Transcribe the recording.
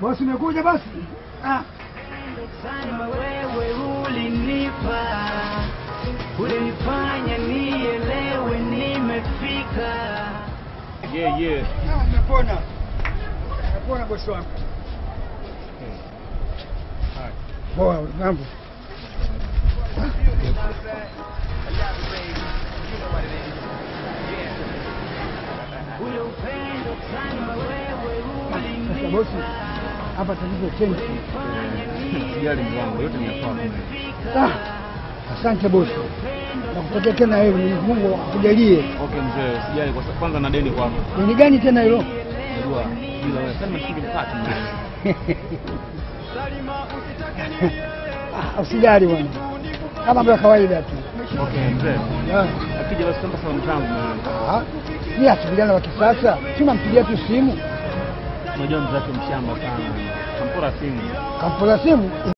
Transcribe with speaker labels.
Speaker 1: Bosi umekuja basi? Ah,
Speaker 2: Sana wewe ulinipa, ulinifanya nielewe nimefika.
Speaker 3: Yeah, yeah.
Speaker 1: ah, nimepona. Nimepona bosi wangu.
Speaker 3: Haya.
Speaker 1: Poa, mambo.
Speaker 2: Ule upendo sana wewe
Speaker 1: Sasa bosi, hapa tatizo chenji.
Speaker 3: Sijali mwangu, yote ni ya kwako.
Speaker 1: Ah, asante bosi. Nakutakia tena heri, Mwenyezi Mungu akujalie.
Speaker 3: Okay mzee, usijali kwa sababu kwanza na deni kwako.
Speaker 1: Ni gani tena hilo?
Speaker 3: Unajua bila wewe sasa nimeshika mkate mzee.
Speaker 1: Ah, Usijali bwana, kama mambo ya kawaida tu.
Speaker 3: Okay mzee.
Speaker 1: Ah,
Speaker 3: Akija basi kama salamu zangu mzee.
Speaker 1: ah, ni ati vijana wa kisasa, si unampigia tu simu,
Speaker 3: Unajua mzee wake mshamba sana. Kampora simu.
Speaker 1: kampola simu